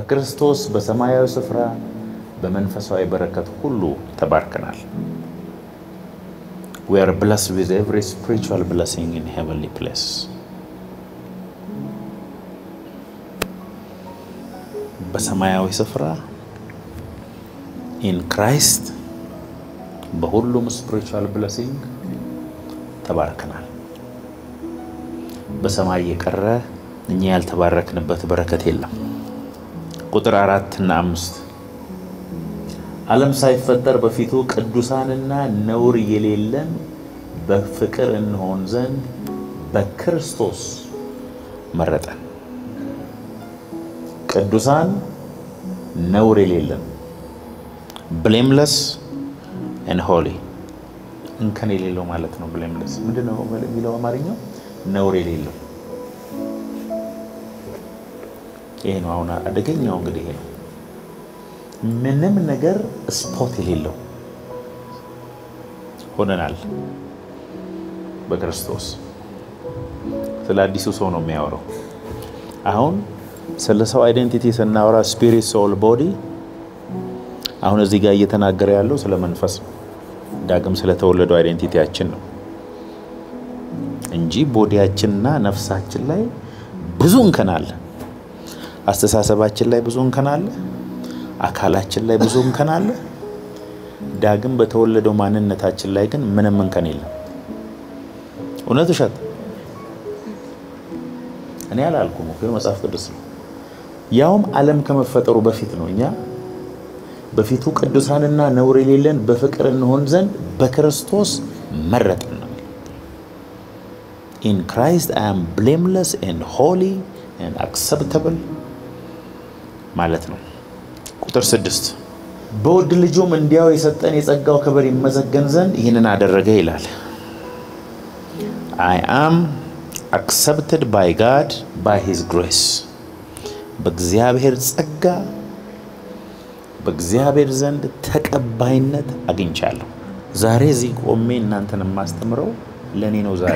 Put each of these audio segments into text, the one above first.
በክርስቶስ በሰማያዊ ስፍራ በመንፈሳዊ በረከት ሁሉ ተባርከናል። we are blessed with every spiritual blessing in heavenly place በሰማያዊ ስፍራ ኢን ክራይስት በሁሉም ስፒሪቹዋል ብለሲንግ ተባርከናል። በሰማይ የቀረ እኛ ያልተባረክንበት በረከት የለም። ቁጥር አራት እና አምስት ዓለም ሳይፈጠር በፊቱ ቅዱሳንና ነውር የሌለን በፍቅር እንሆን ዘንድ በክርስቶስ መረጠን። ቅዱሳን ነውር የሌለን ብሌምለስ ኤንድ ሆሊ እንከን የሌለው ማለት ነው። ብሌምለስ ምንድን ነው የሚለው አማርኛው? ነውር የሌለው ይሄ ነው። አሁን አደገኛው እንግዲህ ይሄ ነው። ምንም ነገር ስፖት የሌለው ሆነናል በክርስቶስ። ስለ አዲሱ ሰው ነው የሚያወራው። አሁን ስለ ሰው አይዴንቲቲ ስናወራ ስፒሪት፣ ሶል፣ ቦዲ አሁን እዚህ ጋር እየተናገረ ያለው ስለ መንፈስ ነው። ዳግም ስለተወለደው አይዴንቲቲያችን ነው እንጂ ቦዲያችንና ነፍሳችን ላይ ብዙ እንከን አለ። አስተሳሰባችን ላይ ብዙ እንከን አለ። አካላችን ላይ ብዙ እንከን አለ። ዳግም በተወለደው ማንነታችን ላይ ግን ምንም እንከን የለም። እውነት ውሸት? እኔ አላልኩም እኮ መጽሐፍ ቅዱስ ነው። ያውም ዓለም ከመፈጠሩ በፊት ነው እኛ በፊቱ ቅዱሳንና ነውር የሌለን በፍቅር እንሆን ዘንድ በክርስቶስ መረጥን ነው። ኢን ክራይስት አይ አም ብሌምለስ ኤንድ ሆሊ ኤንድ አክሰፕተብል ማለት ነው። ቁጥር ስድስት በውድ ልጁም እንዲያው የሰጠን የጸጋው ክብር ይመዘገን ዘንድ ይህንን አደረገ ይላል። አይ አም አክሰፕትድ ባይ ጋድ ባይ ሂዝ ግሬስ በእግዚአብሔር ጸጋ በእግዚአብሔር ዘንድ ተቀባይነት አግኝቻለሁ። ዛሬ እዚህ ቆሜ እናንተን የማስተምረው ለእኔ ነው። ዛሬ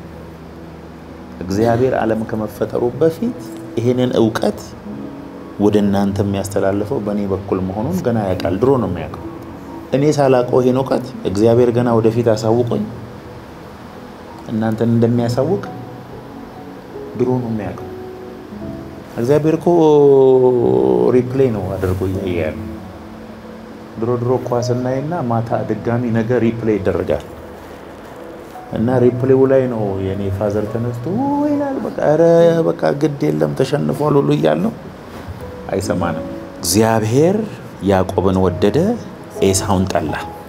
እግዚአብሔር ዓለም ከመፈጠሩ በፊት ይህንን እውቀት ወደ እናንተ የሚያስተላልፈው በእኔ በኩል መሆኑን ገና ያውቃል። ድሮ ነው የሚያውቀው። እኔ ሳላውቀው ይህን እውቀት እግዚአብሔር ገና ወደፊት አሳውቆኝ እናንተን እንደሚያሳውቅ ድሮ ነው የሚያውቀው። እግዚአብሔር እኮ ሪፕሌይ ነው አድርጎ እያየ ያለው። ድሮ ድሮ ኳስ እናይና ማታ ድጋሚ ነገር ሪፕሌይ ይደረጋል እና ሪፕሌው ላይ ነው የኔ ፋዘር ተነስቶ ይላል። በቃ ኧረ በቃ ግድ የለም ተሸንፏል ሁሉ እያልነው አይሰማንም። እግዚአብሔር ያዕቆብን ወደደ፣ ኤሳውን ጠላ።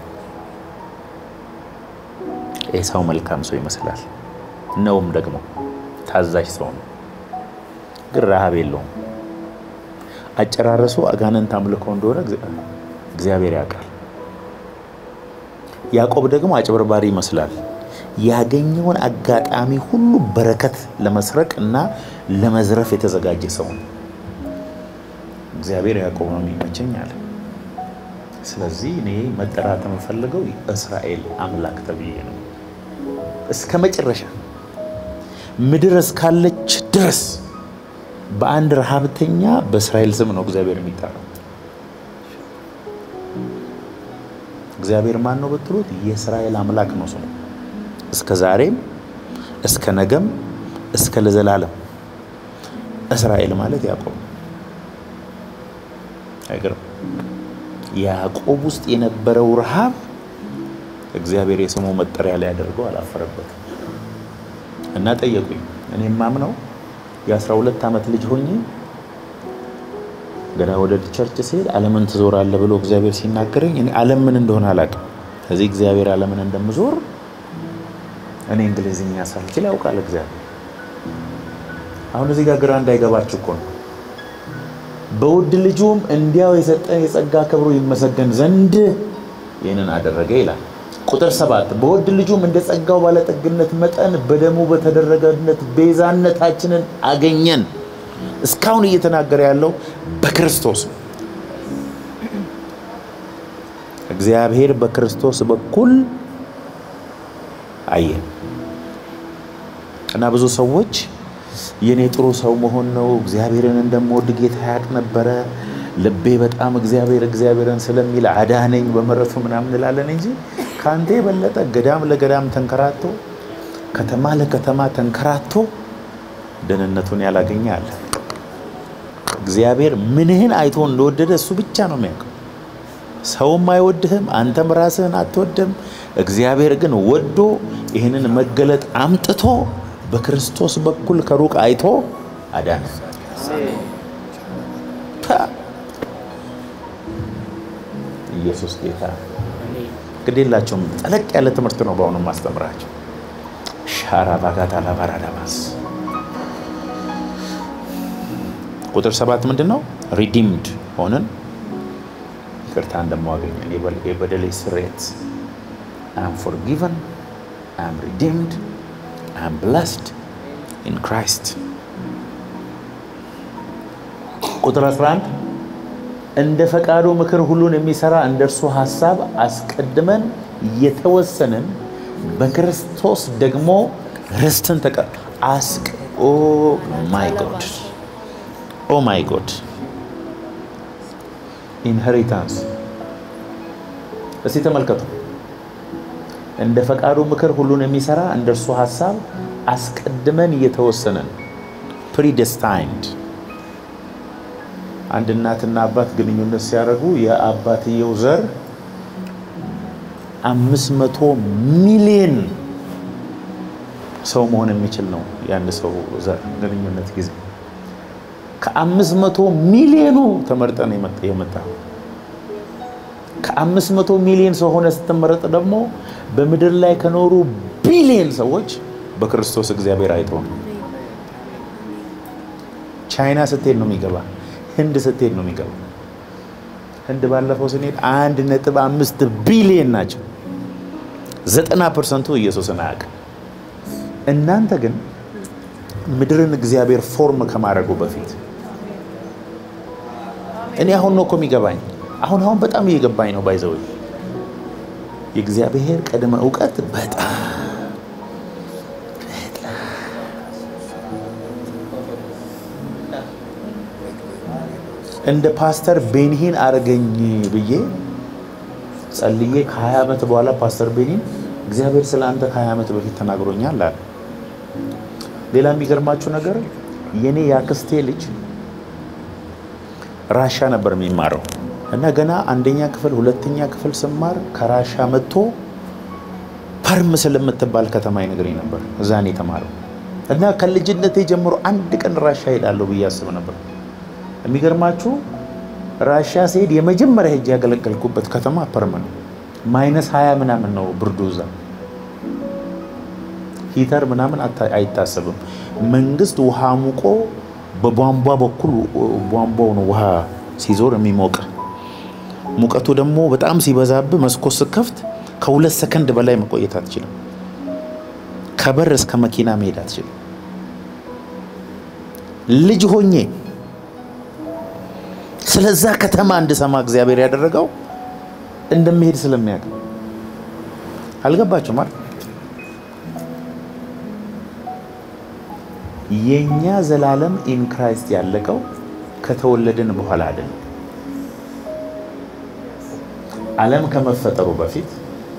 ኤሳው መልካም ሰው ይመስላል፣ ነውም ደግሞ ታዛዥ ሰው ነው፣ ግን ረሃብ የለውም። አጨራረሱ አጋንንት አምልኮ እንደሆነ እግዚአብሔር ያውቃል። ያዕቆብ ደግሞ አጭበርባሪ ይመስላል። ያገኘውን አጋጣሚ ሁሉ በረከት ለመስረቅ እና ለመዝረፍ የተዘጋጀ ሰው ነው። እግዚአብሔር ያዕቆብ ነው የሚመቸኝ አለ። ስለዚህ እኔ መጠራት የምፈልገው እስራኤል አምላክ ተብዬ ነው። እስከ መጨረሻ ምድር እስካለች ድረስ በአንድ ረሃብተኛ በእስራኤል ስም ነው እግዚአብሔር የሚጠራው። እግዚአብሔር ማን ነው ብትሉት የእስራኤል አምላክ ነው ስሙ። እስከ ዛሬም እስከ ነገም እስከ ለዘላለም እስራኤል ማለት ያዕቆብ ነው። አይገርም? ያዕቆብ ውስጥ የነበረው ረሃብ እግዚአብሔር የስሙ መጠሪያ ላይ ያደርገው አላፈረበትም። እና ጠየቁኝ። እኔ ማምነው የአስራ ሁለት ዓመት ልጅ ሆኜ ገና ወደ ቸርች ሲሄድ ዓለምን ትዞራለህ ብሎ እግዚአብሔር ሲናገረኝ እኔ ዓለም ምን እንደሆነ አላውቅም። ከዚህ እግዚአብሔር ዓለምን እንደምዞር እኔ እንግሊዝኛ ሳልችል ያውቃል እግዚአብሔር። አሁን እዚህ ጋር ግራ እንዳይገባችሁ እኮ ነው። በውድ ልጁም እንዲያው የሰጠን የጸጋ ክብሩ ይመሰገን ዘንድ ይህንን አደረገ ይላል። ቁጥር ሰባት በውድ ልጁም እንደ ጸጋው ባለጠግነት መጠን በደሙ በተደረገነት ቤዛነታችንን አገኘን። እስካሁን እየተናገረ ያለው በክርስቶስ ነው። እግዚአብሔር በክርስቶስ በኩል አየን እና ብዙ ሰዎች የኔ ጥሩ ሰው መሆን ነው። እግዚአብሔርን እንደምወድ ጌታ ያውቅ ነበረ። ልቤ በጣም እግዚአብሔር እግዚአብሔርን ስለሚል አዳነኝ በምሕረቱ ምናምን እንላለን እንጂ ከአንተ የበለጠ ገዳም ለገዳም ተንከራቶ ከተማ ለከተማ ተንከራቶ ደህንነቱን ያላገኘ አለ። እግዚአብሔር ምንህን አይቶ እንደወደደ እሱ ብቻ ነው የሚያውቀው። ሰውም አይወድህም፣ አንተም ራስህን አትወድም። እግዚአብሔር ግን ወዶ ይህንን መገለጥ አምጥቶ በክርስቶስ በኩል ከሩቅ አይቶ አዳነ። ኢየሱስ ጌታ። ግዴላቸውም ጠለቅ ያለ ትምህርት ነው በአሁኑ ማስተምራቸው። ሻራ ባጋታ ላባራዳማስ ቁጥር ሰባት ምንድን ነው? ሪዲምድ ሆንን ይቅርታ እንደማዋገኛል የበደሌ ስሬት አም ፎርጊቨን አም ሪዲምድ አም ብለስድ ኢን ክራይስት። ቁጥር 11 እንደ ፈቃዱ ምክር ሁሉን የሚሰራ እንደ እርሱ ሀሳብ አስቀድመን የተወሰንን በክርስቶስ ደግሞ ርስትን ተቀ አስቅ ኦ ማይ ጎድ ኦ ማይ ጎድ ኢንሄሪታንስ እስቲ ተመልከቱ። እንደ ፈቃዱ ምክር ሁሉን የሚሰራ እንደ እርሱ ሀሳብ አስቀድመን እየተወሰነን ፕሪደስታይንድ። አንድ እናትና አባት ግንኙነት ሲያደርጉ የአባትየው ዘር አምስት መቶ ሚሊዮን ሰው መሆን የሚችል ነው። የአንድ ሰው ዘር ግንኙነት ጊዜ ከአምስት መቶ ሚሊዮኑ ተመርጠ ነው የመጣ ከአምስት መቶ ሚሊዮን ሰው ሆነ ስትመረጥ ደግሞ በምድር ላይ ከኖሩ ቢሊዮን ሰዎች በክርስቶስ እግዚአብሔር አይተው ነው። ቻይና ስትሄድ ነው የሚገባ። ህንድ ስትሄድ ነው የሚገባ። ህንድ ባለፈው ስንሄድ አንድ ነጥብ አምስት ቢሊዮን ናቸው። ዘጠና ፐርሰንቱ ኢየሱስን አያውቅም። እናንተ ግን ምድርን እግዚአብሔር ፎርም ከማድረጉ በፊት እኔ አሁን ነው እኮ የሚገባኝ። አሁን አሁን በጣም እየገባኝ ነው። ባይዘው የእግዚአብሔር ቅድመ እውቀት በጣም እንደ ፓስተር ቤኒሂን አረገኝ ብዬ ጸልዬ ከ20 ዓመት በኋላ ፓስተር ቤኒን እግዚአብሔር ስለ አንተ ከ20 ዓመት በፊት ተናግሮኛል አለ። ሌላ የሚገርማችሁ ነገር የኔ የአክስቴ ልጅ ራሻ ነበር የሚማረው እና ገና አንደኛ ክፍል ሁለተኛ ክፍል ስማር ከራሻ መጥቶ ፐርም ስለምትባል ከተማ ይነግረኝ ነበር። እዛ ነው የተማረው እና ከልጅነቴ ጀምሮ አንድ ቀን ራሻ ሄዳለሁ ብዬ አስብ ነበር። የሚገርማችሁ ራሻ ሲሄድ የመጀመሪያ ሄጅ ያገለገልኩበት ከተማ ፐርም ነው። ማይነስ ሀያ ምናምን ነው ብርዱ እዛ ሂተር ምናምን አይታሰብም። መንግስት ውሃ ሙቆ በቧንቧ በኩል ቧንቧው ነው ውሃ ሲዞር የሚሞቅ ሙቀቱ ደግሞ በጣም ሲበዛብህ መስኮት ስከፍት ከሁለት ሰከንድ በላይ መቆየት አትችልም። ከበር እስከ መኪና መሄድ አትችልም። ልጅ ሆኜ ስለዛ ከተማ እንድሰማ እግዚአብሔር ያደረገው እንደሚሄድ ስለሚያውቅ አልገባችሁም አይደል? የኛ ዘላለም ኢን ክራይስት ያለቀው ከተወለድን በኋላ አይደለም። ዓለም ከመፈጠሩ በፊት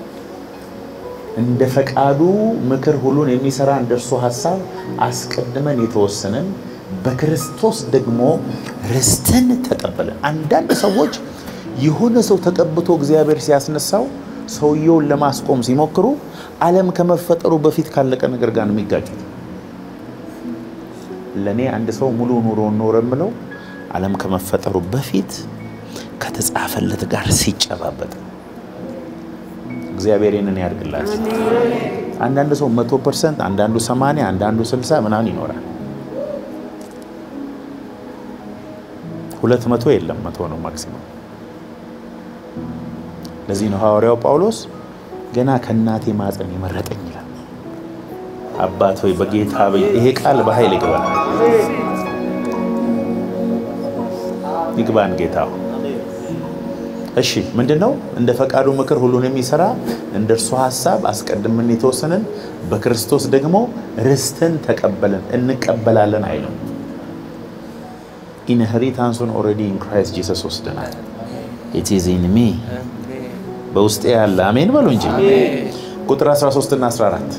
እንደ ፈቃዱ ምክር ሁሉን የሚሰራ እንደ እርሱ ሀሳብ አስቀድመን የተወሰንን በክርስቶስ ደግሞ ርስትን ተቀበለን። አንዳንድ ሰዎች የሆነ ሰው ተቀብቶ እግዚአብሔር ሲያስነሳው ሰውየውን ለማስቆም ሲሞክሩ ዓለም ከመፈጠሩ በፊት ካለቀ ነገር ጋር ነው የሚጋጩት። ለእኔ አንድ ሰው ሙሉ ኑሮ ኖረ የምለው ዓለም ከመፈጠሩ በፊት ከተጻፈለት ጋር ሲጨባበጥ እግዚአብሔር ይህንን ያድርግላችሁ። አንዳንድ ሰው መቶ ፐርሰንት፣ አንዳንዱ ሰማንያ አንዳንዱ ስልሳ ምናምን ይኖራል። ሁለት መቶ የለም መቶ ነው ማክሲመም። ለዚህ ነው ሐዋርያው ጳውሎስ ገና ከእናቴ ማፀን የመረጠኝ ይላል። አባት ሆይ በጌታ ይሄ ቃል በኃይል ይግባል ይግባን ጌታ እሺ ምንድን ነው? እንደ ፈቃዱ ምክር ሁሉን የሚሰራ እንደ እርሱ ሀሳብ አስቀድመን የተወሰንን በክርስቶስ ደግሞ ርስትን ተቀበልን እንቀበላለን አይልም። ኢንሄሪታንሱን ኦልሬዲ ኢን ክራይስት ጂሰስ ወስደናል። ኢት ኢዝ ኢን ሚ በውስጤ ያለ አሜን በሉ እንጂ። ቁጥር 13 እና 14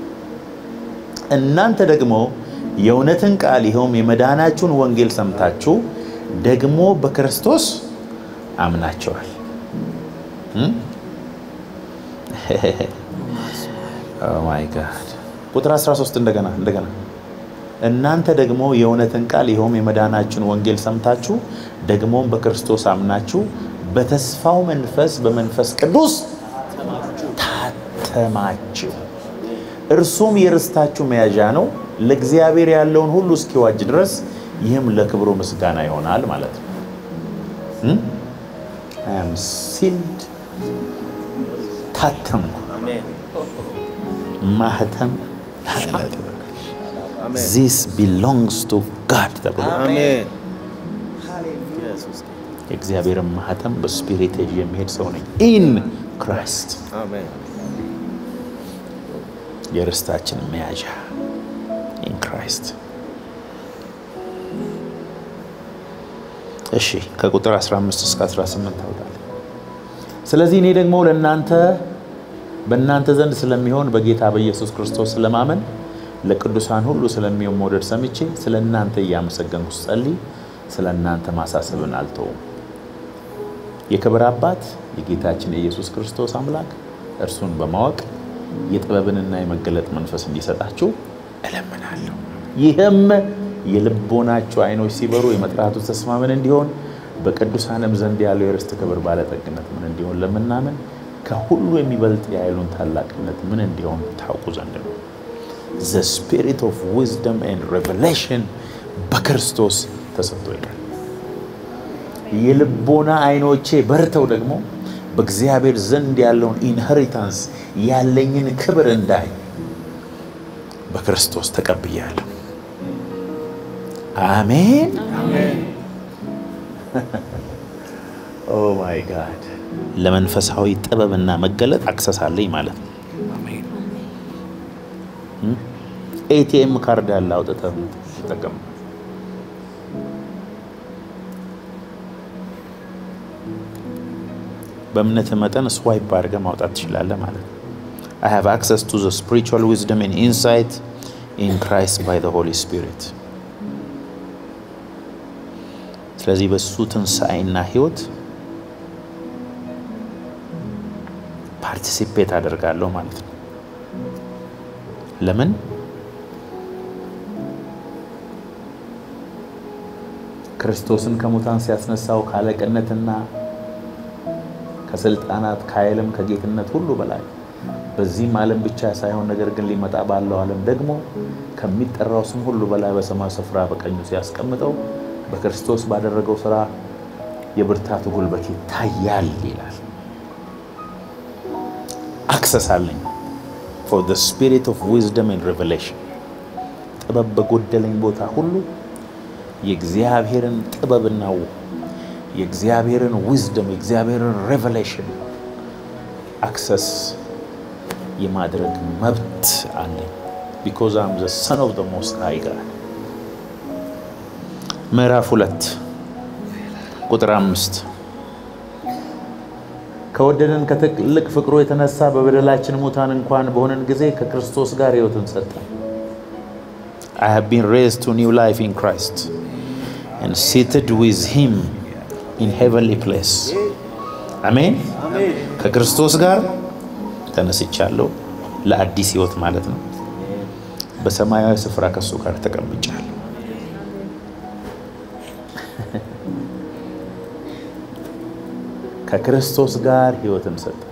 እናንተ ደግሞ የእውነትን ቃል ይኸውም የመዳናችሁን ወንጌል ሰምታችሁ ደግሞ በክርስቶስ አምናቸዋል። ማይ ጋድ ቁጥር 13 እንደገና እንደገና እናንተ ደግሞ የእውነትን ቃል ይኸውም የመዳናችሁን ወንጌል ሰምታችሁ ደግሞም በክርስቶስ አምናችሁ በተስፋው መንፈስ በመንፈስ ቅዱስ ታተማችሁ። እርሱም የርስታችሁ መያዣ ነው፣ ለእግዚአብሔር ያለውን ሁሉ እስኪዋጅ ድረስ ይህም ለክብሩ ምስጋና ይሆናል ማለት ነው። አም ሲልድ ታተምኩ። ማህተም ዚስ ቢሎንግስ ቱ ጋድ ተብሎ የእግዚአብሔርን ማህተም በስፒሪት የሚሄድ ሰው ነኝ። ኢን ክራይስት የርስታችን መያዣ ኢን ክራይስት። እሺ ከቁጥር 15 እስከ 18 ታውጣለ። ስለዚህ እኔ ደግሞ ለእናንተ በእናንተ ዘንድ ስለሚሆን በጌታ በኢየሱስ ክርስቶስ ስለማመን ለቅዱሳን ሁሉ ስለሚሆን መውደድ ሰምቼ ስለ እናንተ እያመሰገንኩ ስጸልይ ስለ እናንተ ማሳሰብን አልተውም። የክብር አባት የጌታችን የኢየሱስ ክርስቶስ አምላክ እርሱን በማወቅ የጥበብንና የመገለጥ መንፈስ እንዲሰጣችሁ እለምናለሁ። ይህም የልቦናችሁ ዓይኖች ሲበሩ የመጥራቱ ተስፋ ምን እንዲሆን በቅዱሳንም ዘንድ ያለው የርስት ክብር ባለጠግነት ምን እንዲሆን ለምናምን ከሁሉ የሚበልጥ የኃይሉን ታላቅነት ምን እንዲሆን ታውቁ ዘንድ ነው። ዘ ስፒሪት ኦፍ ዊዝደም ኤንድ ሬቨሌሽን በክርስቶስ ተሰጥቶኛል። የልቦና ዓይኖቼ በርተው ደግሞ በእግዚአብሔር ዘንድ ያለውን ኢንሄሪታንስ ያለኝን ክብር እንዳይ በክርስቶስ ተቀብያለሁ። አሜን። ኦ ማይ ጋድ ለመንፈሳዊ ጥበብና መገለጥ አክሰስ አለኝ ማለት ነው። ኤቲኤም ካርድ ያለ አውጥተህ ተጠቀም። በእምነት መጠን ስዋይፕ አድርገህ ማውጣት ትችላለህ ማለት ነው። I have access to the spiritual wisdom and insight in Christ by the Holy Spirit። ስለዚህ በሱ ትንሣኤና ህይወት ፓርቲሲፔት አደርጋለሁ ማለት ነው። ለምን ክርስቶስን ከሙታን ሲያስነሳው ካለቅነትና ከስልጣናት ከኃይልም ከጌትነት ሁሉ በላይ በዚህም ዓለም ብቻ ሳይሆን ነገር ግን ሊመጣ ባለው ዓለም ደግሞ ከሚጠራው ስም ሁሉ በላይ በሰማይ ስፍራ በቀኙ ሲያስቀምጠው በክርስቶስ ባደረገው ስራ የብርታቱ ጉልበት ይታያል ይላል። አክሰስ አለኝ ፎር ዘ ስፒሪት ኦፍ ዊዝደም ኤንድ ሬቨሌሽን ጥበብ በጎደለኝ ቦታ ሁሉ የእግዚአብሔርን ጥበብና የእግዚአብሔርን ዊዝደም የእግዚአብሔርን ሬቨሌሽን አክሰስ የማድረግ መብት አለኝ። ቢኮዝ አም ዘ ሰን ኦፍ ዘ ሞስት ሃይ ጋድ። ምዕራፍ ሁለት ቁጥር አምስት ከወደደን ከትልቅ ፍቅሩ የተነሳ በበደላችን ሙታን እንኳን በሆነን ጊዜ ከክርስቶስ ጋር ሕይወትን ሰጠን። I have been raised to new life in Christ and seated with him in heavenly place. አሜን። ከክርስቶስ ጋር ተነስቻለሁ፣ ለአዲስ ሕይወት ማለት ነው። በሰማያዊ ስፍራ ከሱ ጋር ተቀምጫለሁ። ከክርስቶስ ጋር ሕይወትን ሰጠ።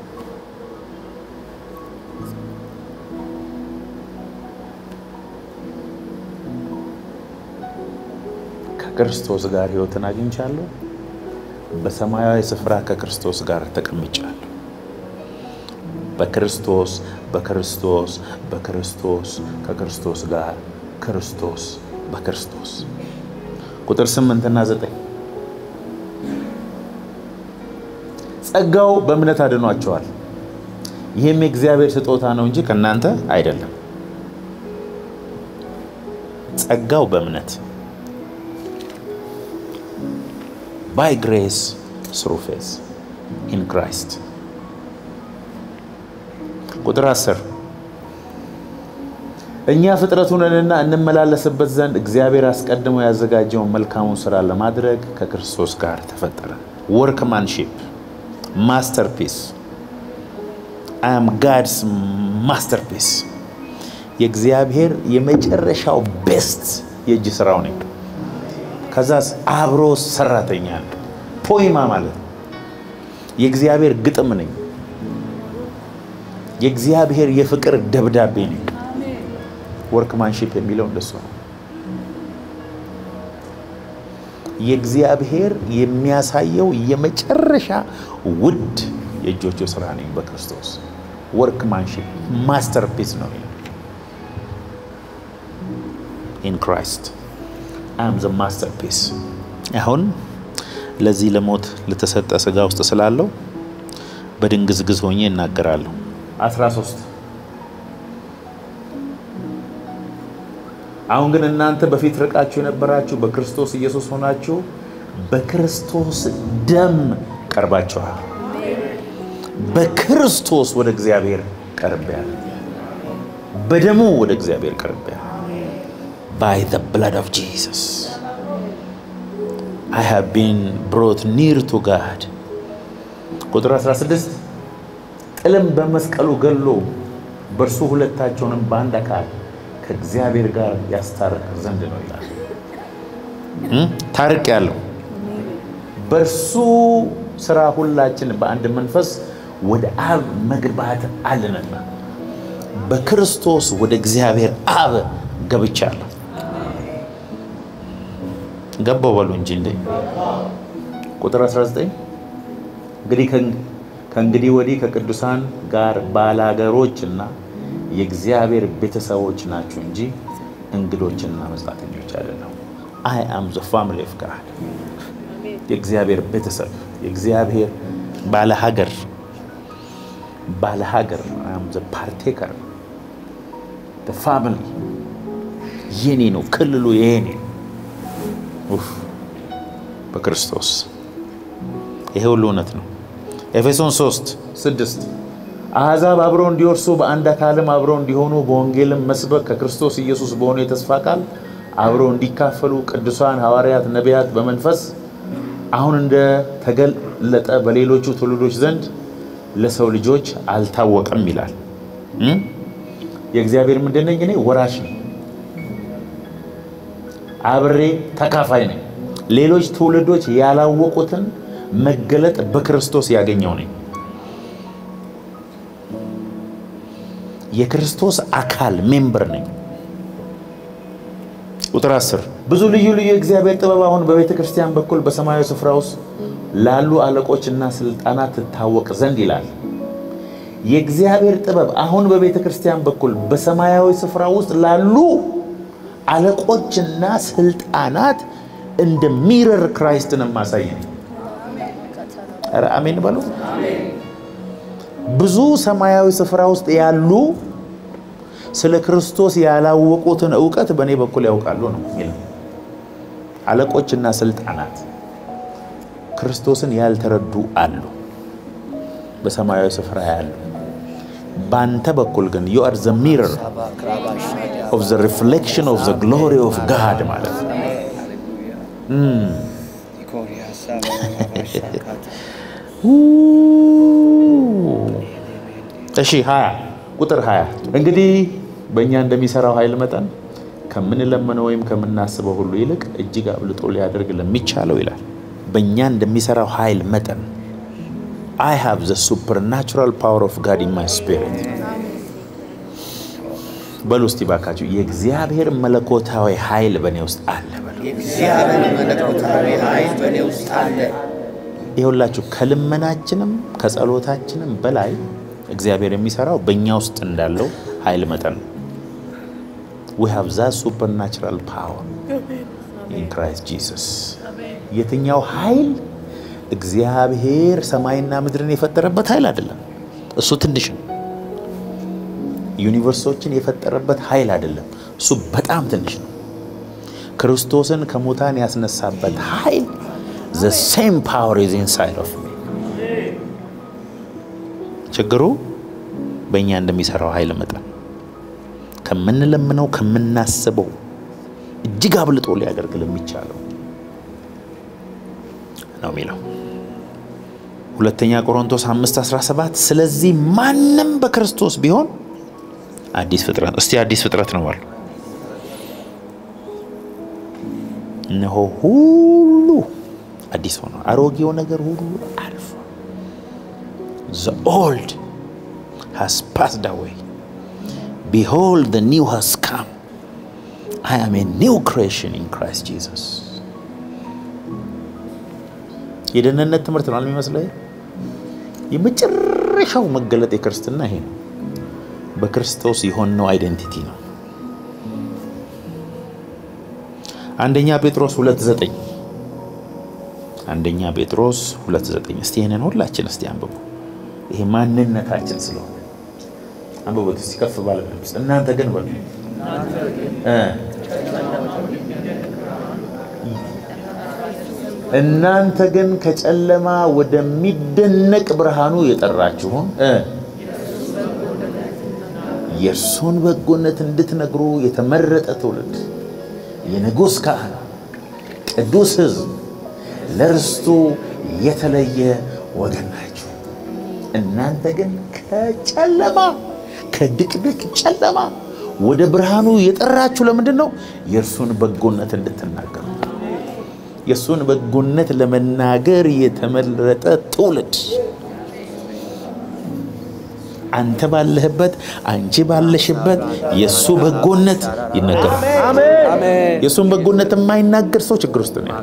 ከክርስቶስ ጋር ሕይወትን አግኝቻለሁ። በሰማያዊ ስፍራ ከክርስቶስ ጋር ተቀምጫለሁ። በክርስቶስ በክርስቶስ በክርስቶስ ከክርስቶስ ጋር ክርስቶስ በክርስቶስ ቁጥር ስምንትና ዘጠኝ ጸጋው በእምነት አድኗቸዋል። ይህም የእግዚአብሔር ስጦታ ነው እንጂ ከእናንተ አይደለም። ጸጋው በእምነት ባይ ግሬስ ስሩ ፌዝ ኢን ክራይስት። ቁጥር 10 እኛ ፍጥረቱ ነንና እንመላለስበት ዘንድ እግዚአብሔር አስቀድሞ ያዘጋጀውን መልካሙን ስራ ለማድረግ ከክርስቶስ ጋር ተፈጠረ። ወርክማንሺፕ ማስተርፒስ አይ አም ጋድስ ማስተርፒስ የእግዚአብሔር የመጨረሻው ቤስት የእጅ ስራው ነኝ። ከዛስ አብሮ ሰራተኛ ነው። ፖይማ ማለት ነው። የእግዚአብሔር ግጥም ነኝ። የእግዚአብሔር የፍቅር ደብዳቤ ነኝ። ወርክማንሺፕ የሚለው እንደሱ ነው። የእግዚአብሔር የሚያሳየው የመጨረሻ ውድ የእጆቹ ስራ ነኝ በክርስቶስ ወርክማንሺፕ ማስተርፒስ ነው ኢን ክራይስት አም ዘ ማስተርፒስ። አሁን ለዚህ ለሞት ለተሰጠ ስጋ ውስጥ ስላለው በድንግዝግዝ ሆኜ እናገራለሁ። 13 አሁን ግን እናንተ በፊት ርቃችሁ የነበራችሁ በክርስቶስ ኢየሱስ ሆናችሁ በክርስቶስ ደም ቀርባችኋል። በክርስቶስ ወደ እግዚአብሔር ቀርቤያለሁ። በደሙ ወደ እግዚአብሔር ቀርቤያለሁ። ባይ ዘ ብላድ ኦፍ ጂሰስ አይ ሃቭ ቢን ብሮት ኒር ቱ ጋድ። ቁጥር 16 ጥልም በመስቀሉ ገሎ በእርሱ ሁለታቸውንም በአንድ አካል ከእግዚአብሔር ጋር ያስታርቅ ዘንድ ነው ይላል። ታርቅ ያለው በእርሱ ስራ ሁላችን በአንድ መንፈስ ወደ አብ መግባት አለንና በክርስቶስ ወደ እግዚአብሔር አብ ገብቻለሁ። ገባው በሉ እንጂ እንዴ። ቁጥር 19 እንግዲህ ከእንግዲህ ወዲህ ከቅዱሳን ጋር ባላገሮች እና የእግዚአብሔር ቤተሰቦች ናችሁ እንጂ እንግዶችና መጻተኞች አይደለም። አይ አም ዘ ፋሚሊ ኦፍ ጋድ የእግዚአብሔር ቤተሰብ የእግዚአብሔር ባለሀገር ባለሀገር አይ አም ዘ ፓርቴከር ፋሚሊ የኔ ነው። ክልሉ የኔ በክርስቶስ ይሄ ሁሉ እውነት ነው። ኤፌሶን 3 6 አሕዛብ አብረው እንዲወርሱ በአንድ አካልም አብረው እንዲሆኑ በወንጌልም መስበክ ከክርስቶስ ኢየሱስ በሆነ የተስፋ ቃል አብረው እንዲካፈሉ ቅዱሳን ሐዋርያት፣ ነቢያት በመንፈስ አሁን እንደ ተገለጠ በሌሎቹ ትውልዶች ዘንድ ለሰው ልጆች አልታወቀም ይላል። የእግዚአብሔር ምንድን ነኝ? እኔ ወራሽ ነኝ። አብሬ ተካፋይ ነኝ። ሌሎች ትውልዶች ያላወቁትን መገለጥ በክርስቶስ ያገኘው ነኝ። የክርስቶስ አካል ሜምበር ነኝ። ቁጥር 10 ብዙ ልዩ ልዩ የእግዚአብሔር ጥበብ አሁን በቤተ ክርስቲያን በኩል በሰማያዊ ስፍራ ውስጥ ላሉ አለቆችና ስልጣናት ትታወቅ ዘንድ ይላል። የእግዚአብሔር ጥበብ አሁን በቤተ ክርስቲያን በኩል በሰማያዊ ስፍራ ውስጥ ላሉ አለቆችና ስልጣናት እንደ ሚረር ክራይስትን ማሳይ ነው። ኧረ አሜን በሉ። ብዙ ሰማያዊ ስፍራ ውስጥ ያሉ ስለ ክርስቶስ ያላወቁትን እውቀት በእኔ በኩል ያውቃሉ ነው የሚለው። አለቆችና ስልጣናት ክርስቶስን ያልተረዱ አሉ፣ በሰማያዊ ስፍራ ያሉ። በአንተ በኩል ግን ዩ አር ዘ ሚረር ኦፍ ዘ ሪፍሌክሽን ኦፍ ዘ ግሎሪ ኦፍ ጋድ ማለት ነው። እሺ ሀያ ቁጥር ሀያ እንግዲህ በእኛ እንደሚሰራው ኃይል መጠን ከምንለምነው ወይም ከምናስበው ሁሉ ይልቅ እጅግ አብልጦ ሊያደርግ ለሚቻለው ይላል። በእኛ እንደሚሰራው ኃይል መጠን አይ ሃቭ ዘ ሱፐርናቹራል ፓወር ኦፍ ጋድ ኢን ማይ ስፒሪት በሉ እስቲ ባካችሁ የእግዚአብሔር መለኮታዊ ኃይል በእኔ ውስጥ አለ በሉ። የእግዚአብሔር መለኮታዊ ኃይል በእኔ ውስጥ አለ። ይኸውላችሁ ከልመናችንም ከጸሎታችንም በላይ እግዚአብሔር የሚሰራው በእኛ ውስጥ እንዳለው ኃይል መጠን ነው። ዊ ሃቭ ዛ ሱፐርናቹራል ፓወር ኢን ክራይስት ጂሰስ። የትኛው ኃይል እግዚአብሔር ሰማይና ምድርን የፈጠረበት ኃይል አይደለም። እሱ ትንሽ ነው። ዩኒቨርሶችን የፈጠረበት ኃይል አይደለም። እሱ በጣም ትንሽ ነው። ክርስቶስን ከሙታን ያስነሳበት ኃይል the same power is inside of me። ችግሩ በእኛ እንደሚሰራው ኃይል መጠን ከምንለምነው ከምናስበው እጅግ አብልጦ ሊያደርግ ለሚቻለው ነው የሚለው ሁለተኛ ቆሮንቶስ 5 17 ስለዚህ ማንም በክርስቶስ ቢሆን አዲስ ፍጥረት እስቲ አዲስ ፍጥረት ነው አሉ እነሆ ሁሉ አዲስ ሆነ አሮጌው ነገር ሁሉ አልፎ the old has passed away behold the new has come I am a new creation in Christ Jesus የደህንነት ትምህርት ነው የሚመስለው የመጨረሻው መገለጥ የክርስትና ይሄ ነው በክርስቶስ የሆነው አይደንቲቲ ነው አንደኛ ጴጥሮስ ሁለት ዘጠኝ አንደኛ ጴጥሮስ ሁለት ዘጠኝ እስቲ ይህንን ሁላችን እስቲ አንብቡ ይሄ ማንነታችን ስለሆነ አንብቡት እስቲ ከፍ ባለ ድምፅ እናንተ ግን በሉ እናንተ ግን ከጨለማ ወደሚደነቅ ብርሃኑ የጠራችሁን የእርሱን በጎነት እንድትነግሩ የተመረጠ ትውልድ የንጉሥ ካህን ቅዱስ ሕዝብ ለርስቱ የተለየ ወገን ናችሁ። እናንተ ግን ከጨለማ ከድቅድቅ ጨለማ ወደ ብርሃኑ የጠራችሁ ለምንድን ነው? የእርሱን በጎነት እንድትናገሩ። የእሱን በጎነት ለመናገር የተመረጠ ትውልድ አንተ ባለህበት አንቺ ባለሽበት የእሱ በጎነት ይነገራል። የእሱን በጎነት የማይናገር ሰው ችግር ውስጥ ነው።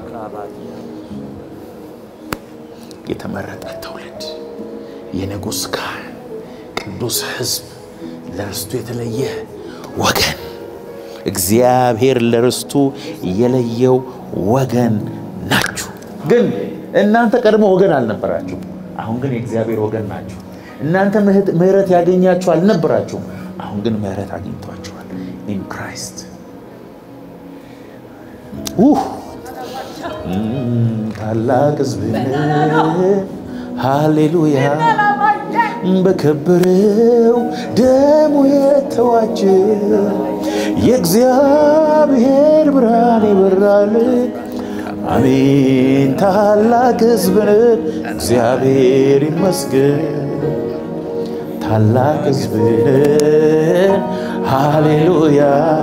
የተመረጠ ትውልድ፣ የንጉሥ ካህን፣ ቅዱስ ሕዝብ፣ ለርስቱ የተለየ ወገን፣ እግዚአብሔር ለርስቱ የለየው ወገን ናችሁ። ግን እናንተ ቀድሞ ወገን አልነበራችሁ። አሁን ግን የእግዚአብሔር ወገን ናችሁ። እናንተ ምሕረት ያገኛችሁ አልነበራችሁም። አሁን ግን ምሕረት አግኝቷችኋል ኢን ክራይስት። ታላቅ ሕዝብ ሃሌሉያ፣ በከበረው ደሙ የተዋጀ የእግዚአብሔር ብርሃን ይበራል። አሜን። ታላቅ ሕዝብ እግዚአብሔር ይመስገን። ታላቅ ሕዝብን ሃሌሉያ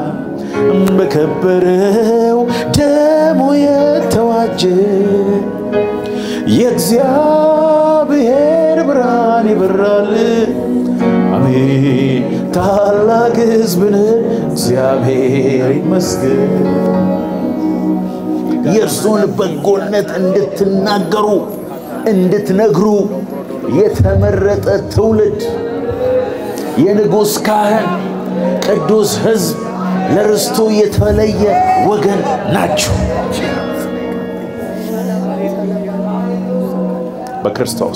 በከበረው ደሙ የተዋጀ የእግዚአብሔር ብርሃን ይበራል። አሜን ታላቅ ሕዝብን እግዚአብሔር ይመስገን። የእርሱን በጎነት እንድትናገሩ እንድትነግሩ የተመረጠ ትውልድ የንጉሥ ካህን ቅዱስ ሕዝብ ለርስቱ የተለየ ወገን ናቸው። በክርስቶስ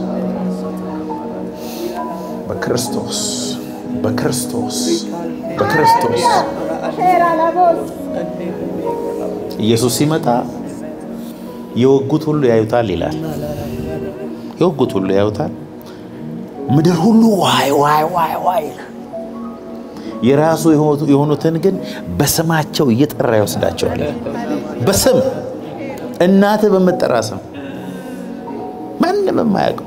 በክርስቶስ በክርስቶስ በክርስቶስ ኢየሱስ ሲመጣ የወጉት ሁሉ ያዩታል ይላል። የወጉት ሁሉ ያዩታል። ምድር ሁሉ ዋይ ዋይ ዋይ ዋይ ይላል። የራሱ የሆኑትን ግን በስማቸው እየጠራ ይወስዳቸዋል። በስም እናትህ በምትጠራ ስም ማንም የማያውቀው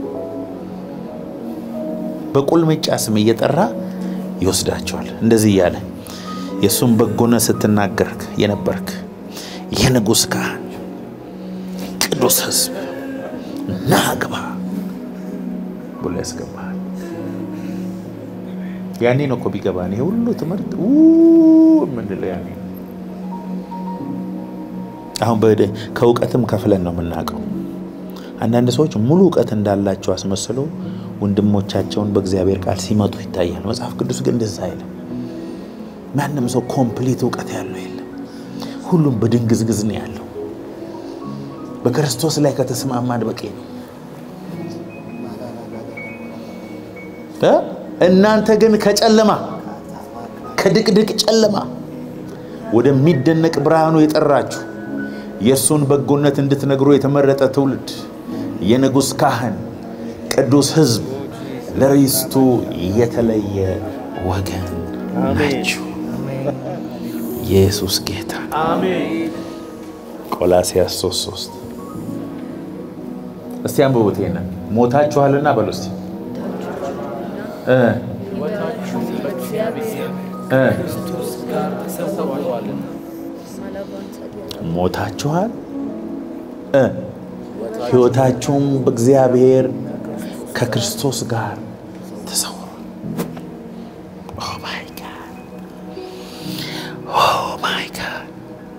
በቁልምጫ ስም እየጠራ ይወስዳቸዋል። እንደዚህ እያለ የእሱን በጎነት ስትናገር የነበርክ የንጉሥ ካህን ቅዱስ ሕዝብ ና ግባ ብሎ ያስገባል። ያኔ ነው እኮ ቢገባን ይሄ ሁሉ ትምህርት የምንለው ያኔ ነው። አሁን ከእውቀትም ከፍለን ነው የምናውቀው። አንዳንድ ሰዎች ሙሉ እውቀት እንዳላቸው አስመስለው ወንድሞቻቸውን በእግዚአብሔር ቃል ሲመጡ ይታያል። መጽሐፍ ቅዱስ ግን እንደዛ አይልም። ማንም ሰው ኮምፕሊት እውቀት ያለው የለም። ሁሉም በድንግዝግዝ ነው ያለው። በክርስቶስ ላይ ከተስማማን በቂ ነው። እ? እናንተ ግን ከጨለማ ከድቅድቅ ጨለማ ወደሚደነቅ ብርሃኑ የጠራችሁ የእርሱን በጎነት እንድትነግሩ የተመረጠ ትውልድ፣ የንጉሥ ካህን፣ ቅዱስ ሕዝብ፣ ለርስቱ የተለየ ወገን ናችሁ። ኢየሱስ ጌታ ነው። ቆላስያስ 3 3 እስቲ አንብቡት ይሄንን ሞታችኋልና በሉ እስቲ እ እ ሞታችኋል እ ሕይወታችሁም በእግዚአብሔር ከክርስቶስ ጋር ተሰውሯል። ኦ ማይ ጋድ ኦ ማይ ጋድ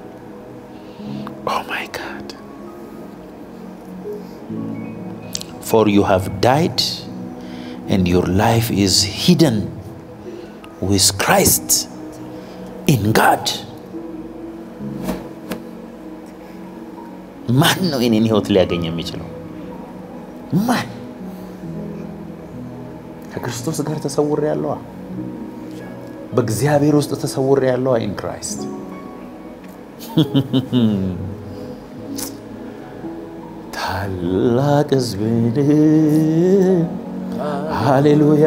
ኦ ማይ ጋድ for you have died and your life is hidden with Christ in God. ማን ነው የኔን ህይወት ሊያገኝ የሚችለው? ማን? ከክርስቶስ ጋር ተሰውሬ ያለዋ በእግዚአብሔር ውስጥ ተሰውሬ ያለዋ ኢን ክራይስት ታላቅ ሕዝብን ሃሌሉያ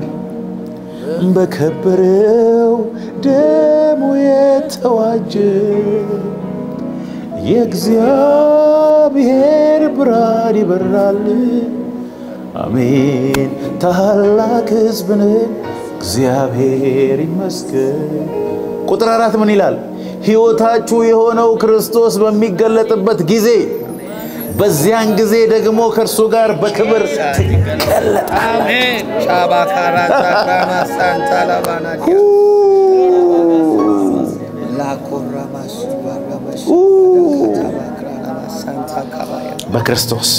በከበረው ደሙ የተዋጀ የእግዚአብሔር ብርሃን ይበራል። አሜን። ታላቅ ሕዝብን እግዚአብሔር ይመስገን። ቁጥር አራት ምን ይላል? ሕይወታችሁ የሆነው ክርስቶስ በሚገለጥበት ጊዜ በዚያን ጊዜ ደግሞ ከእርሱ ጋር በክብር ትገለጣል። አሜን። ሻባካራ ዛክራማ ሳንታ ላባናዲያ ላኮራማሽ ባራማሽ ታባክራማ ሳንታ ካባያ በክርስቶስ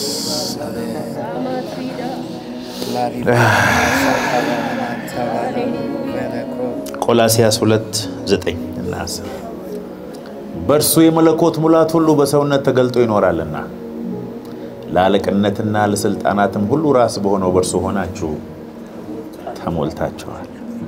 ቆላሲያስ 2 9 እና 10 በእርሱ የመለኮት ሙላት ሁሉ በሰውነት ተገልጦ ይኖራልና ለአለቅነትና ለስልጣናትም ሁሉ ራስ በሆነው በእርሱ ሆናችሁ ተሞልታችኋል።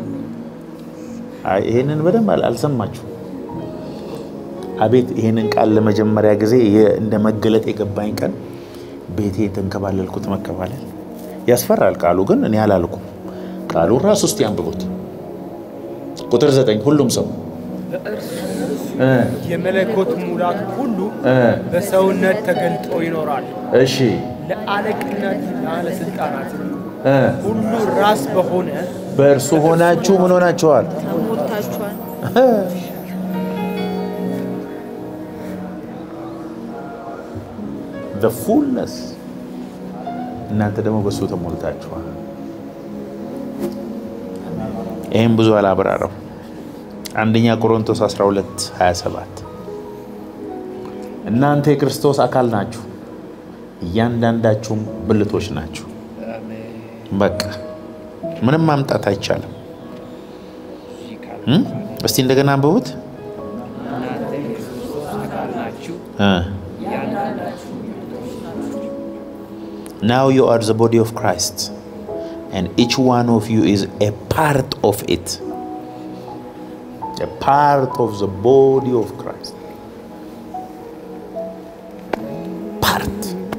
አይ ይሄንን በደንብ አል- አልሰማችሁ? አቤት ይሄንን ቃል ለመጀመሪያ ጊዜ የ- እንደ መገለጥ የገባኝ ቀን ቤቴ የተንከባለልኩት መከባለል ያስፈራል። ቃሉ ግን እኔ አላልኩም። ቃሉን ራሱ ውስጥ ያንብቡት። ቁጥር ዘጠኝ ሁሉም ሰው እ የመለኮት ሙላት ሁሉ እ በሰውነት ተገልጦ ይኖራል። እሺ ለአለቅነትና ለስልጣናት እ ሁሉ ራስ በሆነ በእርሱ ሆናችሁ ምን ሆናችኋል? ተሞልታችኋል። the fullness እናንተ ደግሞ በእሱ ተሞልታችኋል። ይህም ብዙ አላብራረው። አንደኛ ቆሮንቶስ 12 27 እናንተ የክርስቶስ አካል ናችሁ፣ እያንዳንዳችሁም ብልቶች ናችሁ። በቃ ምንም ማምጣት አይቻልም። እም? እስቲ እንደገና አንብቡት። እ Now you are the body of Christ, and each one of you is a part of it. A part of the body of Christ. Part.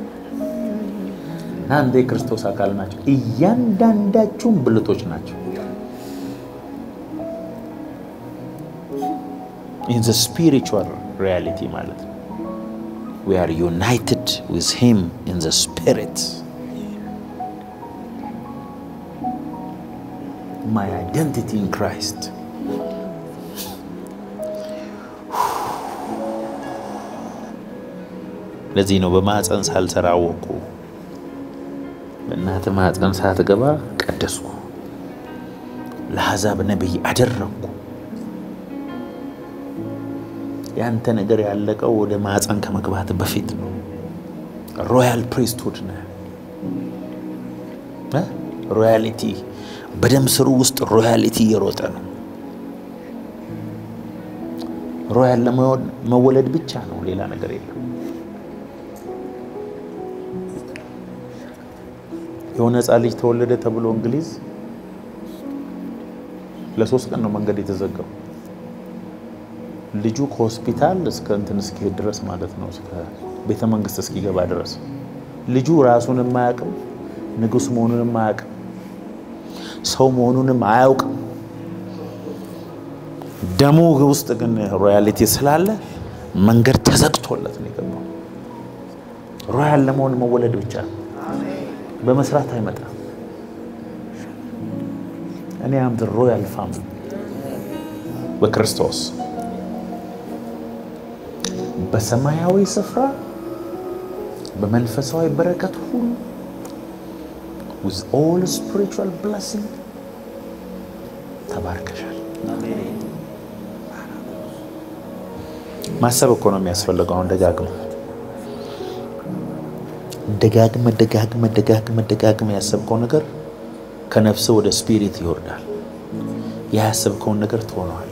እናንተ የክርስቶስ አካል ናቸው፣ እያንዳንዳችሁም ብልቶች ናቸው። In the spiritual reality ማለት ነው። we are united with him in the spirit my identity in christ ለዚህ ነው በማፀን ሳልሰራ አወቁ በእናት ማፀን ሳትገባ ቀደስኩ ለአሕዛብ ነቢይ አደረግኩ ያንተ ነገር ያለቀው ወደ ማፀን ከመግባት በፊት ነው። ሮያል ፕሪስትሁድ ነህ። እ? ሮያሊቲ በደም ስሩ ውስጥ ሮያሊቲ እየሮጠ ነው። ሮያል ለመወለድ ብቻ ነው፣ ሌላ ነገር የለም። የሆነ ህፃን ልጅ ተወለደ ተብሎ እንግሊዝ ለሶስት ቀን ነው መንገድ የተዘጋው። ልጁ ከሆስፒታል እስከ እንትን እስኪሄድ ድረስ ማለት ነው እስከ ቤተ መንግስት እስኪገባ ድረስ ልጁ ራሱን የማያውቅም፣ ንጉስ መሆኑንም አያውቅም፣ ሰው መሆኑንም አያውቅም። ደሙ ውስጥ ግን ሮያሊቲ ስላለ መንገድ ተዘግቶለት ነው የገባው። ሮያል ለመሆን መወለድ ብቻ ነው። በመስራት አይመጣም። እኔ አም ሮያል ፋሚሊ በክርስቶስ በሰማያዊ ስፍራ በመንፈሳዊ በረከት ሁሉ with all spiritual blessing ተባርከሻል። ማሰብ እኮ ነው የሚያስፈልገው። አሁን ደጋግመ ደጋግመ ደጋግመ ደጋግመ ደጋግመ ያሰብከው ነገር ከነፍስ ወደ ስፒሪት ይወርዳል። ያሰብከውን ነገር ትሆነዋለህ።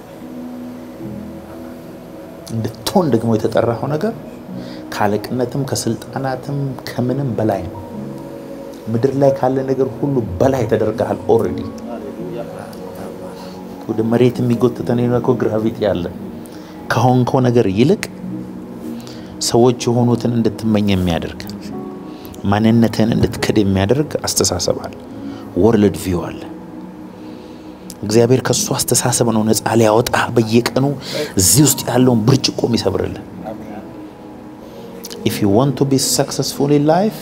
እንድትሆን ደግሞ የተጠራኸው ነገር ከአለቅነትም ከስልጣናትም ከምንም በላይ ነው። ምድር ላይ ካለ ነገር ሁሉ በላይ ተደርገሃል። ኦልሬዲ ወደ መሬት የሚጎትተን እኮ ግራቪቲ አለ። ከሆንከው ነገር ይልቅ ሰዎች የሆኑትን እንድትመኝ የሚያደርግ ማንነትህን እንድትክድ የሚያደርግ አስተሳሰብ አለ። ወርልድ ቪው አለ። እግዚአብሔር ከእሱ አስተሳሰብ ነው ነፃ ሊያወጣ በየቀኑ እዚህ ውስጥ ያለውን ብርጭቆ የሚሰብርልን። ኢፍ ዩ ዋንት ቱ ቢ ሰክሰስፉል ኢን ላይፍ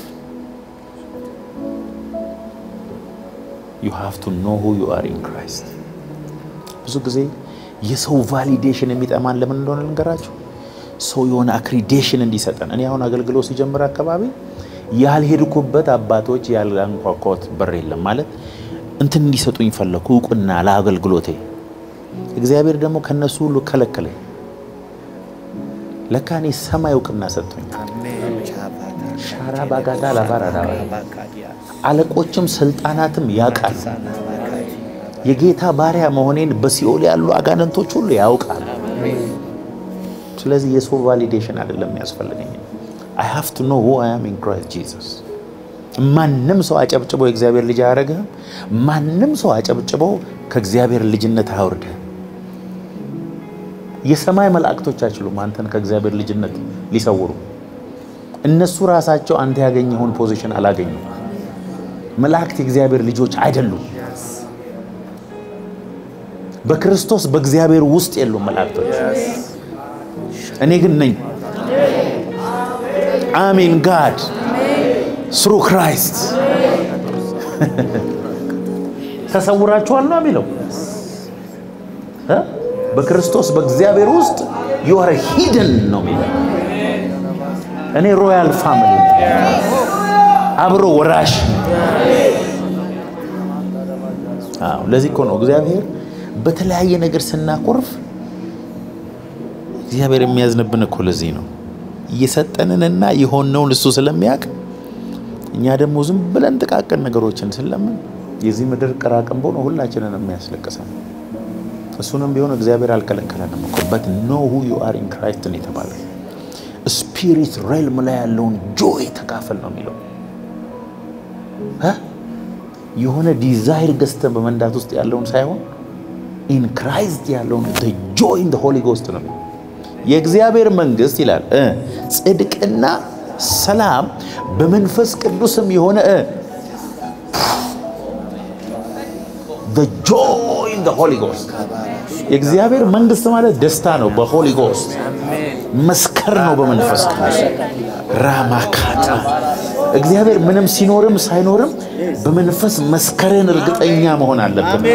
ዩ ሃቭ ቱ ኖ ሁ ዩ አር ኢን ክራይስት። ብዙ ጊዜ የሰው ቫሊዴሽን የሚጠማን ለምን እንደሆነ ልንገራችሁ። ሰው የሆነ አክሪዴሽን እንዲሰጠን። እኔ አሁን አገልግሎት ሲጀምር አካባቢ ያልሄድኩበት አባቶች ያላንኳኳት በር የለም ማለት እንትን እንዲሰጡኝ ፈለኩ፣ እውቅና ለአገልግሎቴ። እግዚአብሔር ደግሞ ከነሱ ሁሉ ከለከለኝ። ለካ እኔ ሰማይ እውቅና ሰጥቶኝ ሻራ ባጋዳ ላባራዳ አለቆችም ስልጣናትም ያውቃሉ። የጌታ ባሪያ መሆኔን በሲኦል ያሉ አጋንንቶች ሁሉ ያውቃሉ። ስለዚህ የሰው ቫሊዴሽን አይደለም የሚያስፈልገኝ። አይ ሃቭ ቱ ኖ ሁ አይ አም ኢን ክራይስት ጂሰስ። ማንም ሰው አጨብጭቦ የእግዚአብሔር ልጅ አያደርግህም። ማንም ሰው አጨብጭቦ ከእግዚአብሔር ልጅነት አያወርድህም። የሰማይ መላእክቶች አይችሉም አንተን ከእግዚአብሔር ልጅነት ሊሰውሩ። እነሱ ራሳቸው አንተ ያገኘውን ፖዚሽን አላገኙም። መላእክት የእግዚአብሔር ልጆች አይደሉም። በክርስቶስ በእግዚአብሔር ውስጥ የሉም መላእክቶች። እኔ ግን ነኝ። አሜን ጋድ ስሩ ክራይስት ተሰውራችኋል ነው የሚለው እ በክርስቶስ በእግዚአብሔር ውስጥ ዩ አር ሂድን ነው የሚለው። እኔ ሮያል ፋሚሊ አብሮ ወራሽ። አዎ ለዚህ እኮ ነው እግዚአብሔር በተለያየ ነገር ስናኮርፍ እግዚአብሔር የሚያዝንብን እኮ ለዚህ ነው። እየሰጠንንና የሆነውን እሱ ስለሚያውቅ እኛ ደግሞ ዝም ብለን ጥቃቅን ነገሮችን ስለምን የዚህ ምድር ቅራቅንቦ ነው ሁላችንን የሚያስለቅሰን። እሱንም ቢሆን እግዚአብሔር አልከለከለንም እኮ በት ኖ ሁ ዩ አር ኢን ክራይስት ነው የተባለ። ስፒሪት ሬልም ላይ ያለውን ጆይ ተካፈል ነው የሚለው። የሆነ ዲዛይር ገዝተን በመንዳት ውስጥ ያለውን ሳይሆን ኢን ክራይስት ያለውን ጆይ ኢን ሆሊ ጎስት ነው የሚለው። የእግዚአብሔር መንግስት ይላል ጽድቅና ሰላም በመንፈስ ቅዱስም የሆነ ጆይ ኢን ሆሊ ጎስት። የእግዚአብሔር መንግስት ማለት ደስታ ነው። በሆሊ ጎስት መስከር ነው። በመንፈስ ቅዱስ ራማካታ እግዚአብሔር ምንም ሲኖርም ሳይኖርም በመንፈስ መስከርን እርግጠኛ መሆን አለብን።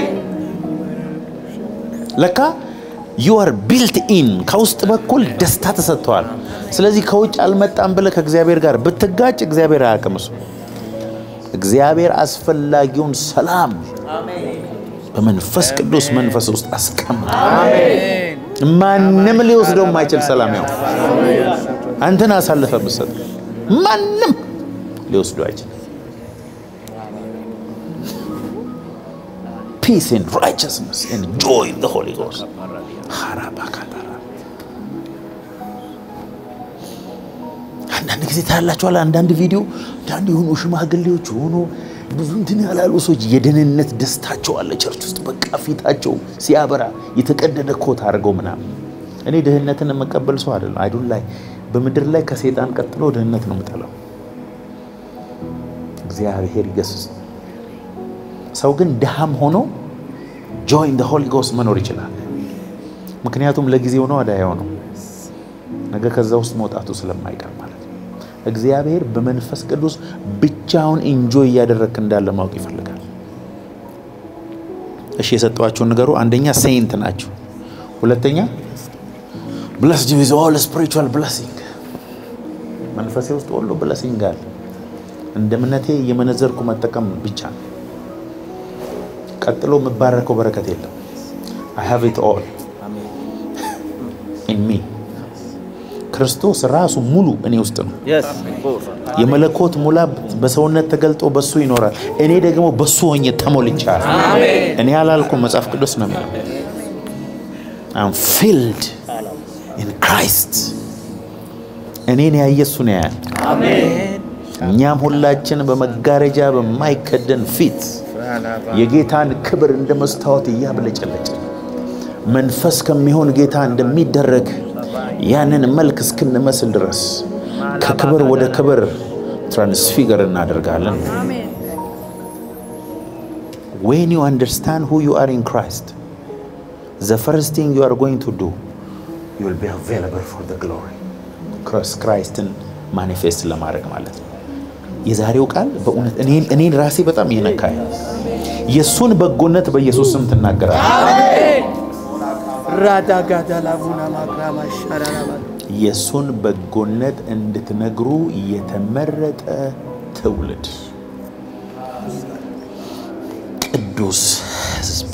ለካ ዩ አር ቢልት ኢን ከውስጥ በኩል ደስታ ተሰጥተዋል። ስለዚህ ከውጭ አልመጣም ብለህ ከእግዚአብሔር ጋር ብትጋጭ እግዚአብሔር አያውቅም። እሱ እግዚአብሔር አስፈላጊውን ሰላም በመንፈስ ቅዱስ መንፈስ ውስጥ አስቀምጧል። ማንም ሊወስደው የማይችል ሰላም ያው አንተን አሳልፈ ብትሰጥ ማንም ሊወስደው አይችልም። ፒስ ኤንድ ራይቸስነስ ኤንድ ጆይ ኢን ዘ ሆሊ ጎስት ሃራባካታራ አንዳንድ ጊዜ ታያላችኋል። አንዳንድ ቪዲዮ አንዳንድ የሆኑ ሽማግሌዎች የሆኑ ብዙ እንትን ያላሉ ሰዎች የደህንነት ደስታቸው አለ ቸርች ውስጥ በቃ ፊታቸው ሲያበራ የተቀደደ ኮት አድርገው ምናምን። እኔ ድህነትን የምቀበል ሰው አይደለም። አይዱን ላይ በምድር ላይ ከሴጣን ቀጥሎ ድህነት ነው የምጠላው። እግዚአብሔር ይገስጽ። ሰው ግን ድሃም ሆኖ ጆይን ደ ሆሊ ጎስት መኖር ይችላል። ምክንያቱም ለጊዜው ነው አዳያው ነው ነገ ከዛ ውስጥ መውጣቱ ስለማይቀር ማለት ነው። እግዚአብሔር በመንፈስ ቅዱስ ብቻውን ኢንጆይ እያደረግክ እንዳለ ማወቅ ይፈልጋል። እሺ የሰጠዋችሁን ንገሩ። አንደኛ ሴይንት ናቸው። ሁለተኛ ብለስድ ዊዝ ኦል ስፒሪቹዋል ብለሲንግ መንፈሴ ውስጥ ሁሉ ብለሲንግ አለ። እንደ እምነቴ የመነዘርኩ መጠቀም ብቻ ነው። ቀጥሎ የምባረከው በረከት የለም። አይ ሃቭ ኢት ኦል ኢን ሚ ክርስቶስ ራሱ ሙሉ እኔ ውስጥ ነው። የመለኮት ሙላ በሰውነት ተገልጦ በሱ ይኖራል። እኔ ደግሞ በሱ ሆኜ ተሞልቻለሁ። እኔ አላልኩም፣ መጽሐፍ ቅዱስ ነው የሚለው። አም ፊልድ ኢን ክራይስት። እኔን ያየ እሱን ያያል። እኛም ሁላችን በመጋረጃ በማይከደን ፊት የጌታን ክብር እንደ መስታወት እያብለጨለጭን መንፈስ ከሚሆን ጌታ እንደሚደረግ ያንን መልክ እስክንመስል ድረስ ከክብር ወደ ክብር ትራንስፊገር እናደርጋለን። ዌን ዩ አንደርስታንድ ሁ ዩ አር ኢን ክራይስት ዘ ፈርስት ቲንግ ዩ አር ጎይንግ ቱ ዱ ዩ ዊል ቢ አቬይላብል ፎር ዘ ግሎሪ ክራይስትን ማኒፌስት ለማድረግ ማለት ነው። የዛሬው ቃል በእውነት እኔን ራሴ በጣም እየነካኝ የእሱን በጎነት በኢየሱስ ስም ትናገራለህ። ራዳጋዳላቡና ማክራማ ሻራራባ የእሱን በጎነት እንድትነግሩ የተመረጠ ትውልድ ቅዱስ ሕዝብ